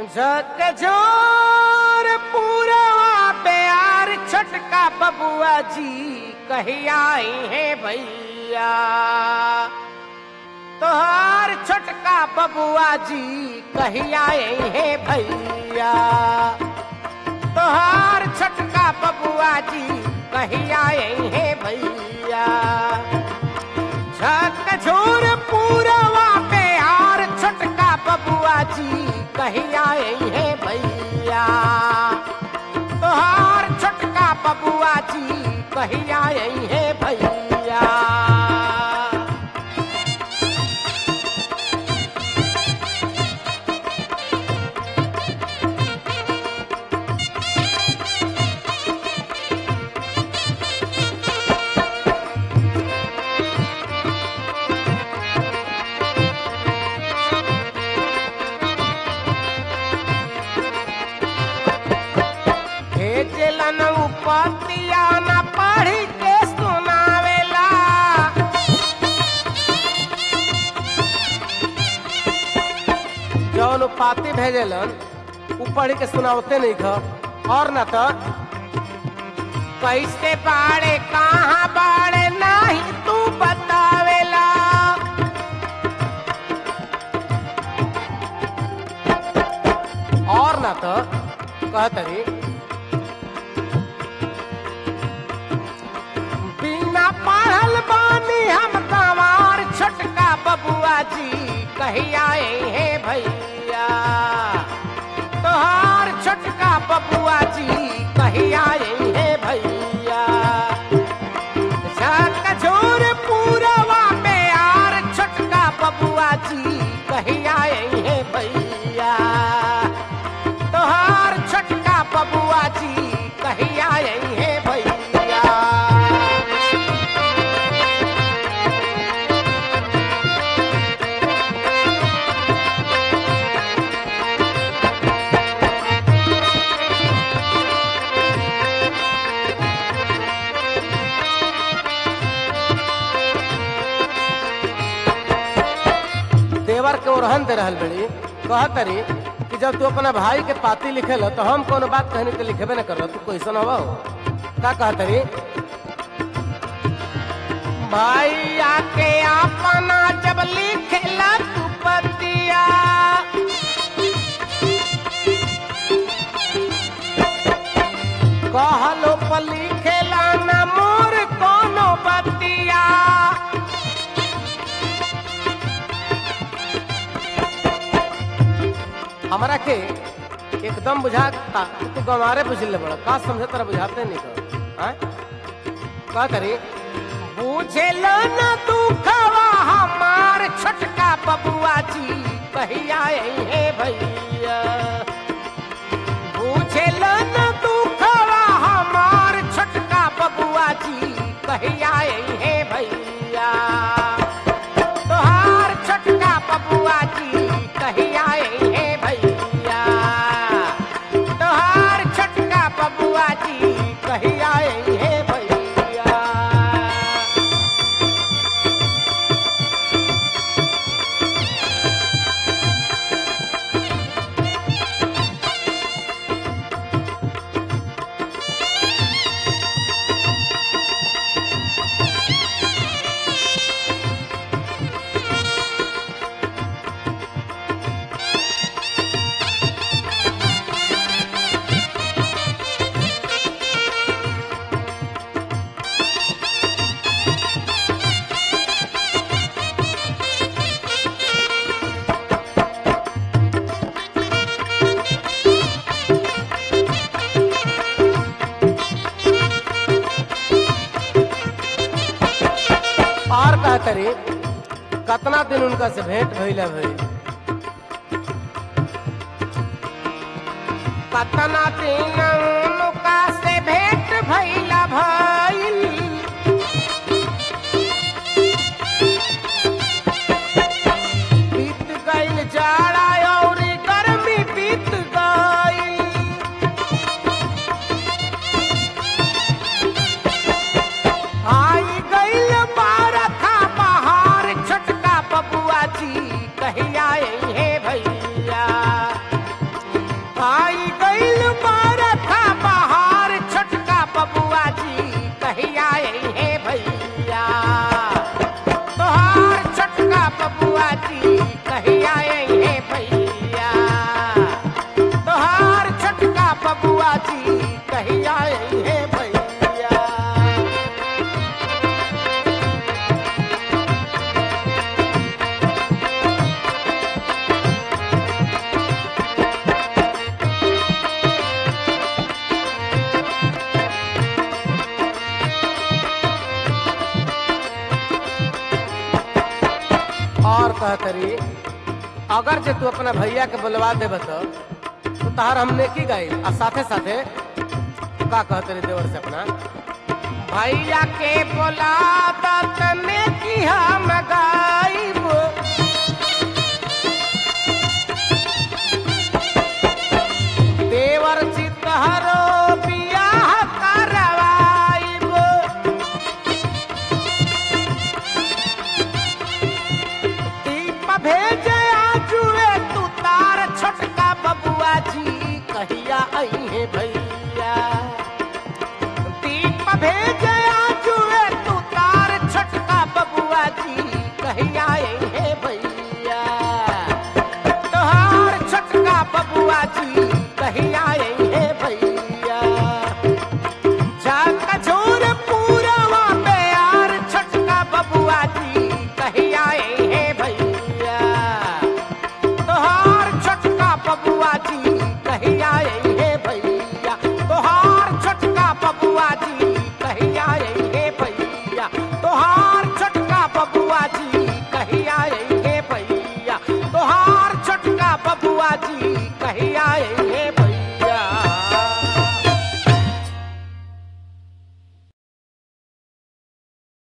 झकझोर पूरवा प्यार छटका बबुआ जी कहिया आई है भैया तोहार छोटका बबुआ जी कहिया आई है भैया तोहार छोटका बबुआ जी कहिया आई है भैया झकझोर पूरवा प्यार छोटका बबुआ जी कहिया आई है भैया तोहार छोटका बबुआ जी कहिया आई है भैया भेजलन उपतिया न पढ़ी के सुनावेला जौन उपाति भेजलन उ पढ़ के सुनावते नहीं ख और न तो कैसे बाड़े कहाँ बाड़े नाही तू बतावेला और न तो कहतरी बिना पढ़ल बानी हम गंवार छोटका बबुआ जी कहिया आए हे भैया तोहार छोटका बबुआ जी कहिया आए हे भैया झकझोर पूरवा में यार छोटका बबुआ जी कहिया आए हे भैया तोहार छोटका बबुआ जी कहिया आए हे भैया देवर के ओरहन दे रहल बड़ी कह करी कि जब तू अपना भाई के पाती लिखे तो हम कोनो बात कहनी तो लिखेबे न कर तू कैसन हवा हो का कह तरी भाई आके अपना जब लिखेला तू पतिया कहलो पर लिखेला न मोर कोनो बतिया हमरा के एकदम बुझाता कि तू गंवारे बुझले बड़ा का समझे तरह बुझाते नहीं कर आय? का करी बुझे न तू खवा हमार छोटका बबुआ जी कहिया आई है भैया बुझे न तू खवा हमार छोटका बबुआ जी कहिया आई है भैया तोहार छोटका बबुआ जी कहिया आई है भैया तोहार छोटका बबुआ जी कहिया आई है भैया और का करी कतना दिन उनका से भेंट भइला भई कतना दिन उनका से भेंट भइला भइल बीत गइल जाड़ा और गर्मी बीत गइल आई गइल बारखा बहार छोटका बबुआ जी कहिया आई हे भैया अगर जे तू अपना भैया के बुलवा देब तो तो तहार हम नेकी गाई आ साथे साथे का कहते रे देवर से अपना भैया के बोला दत नेकी हम गाई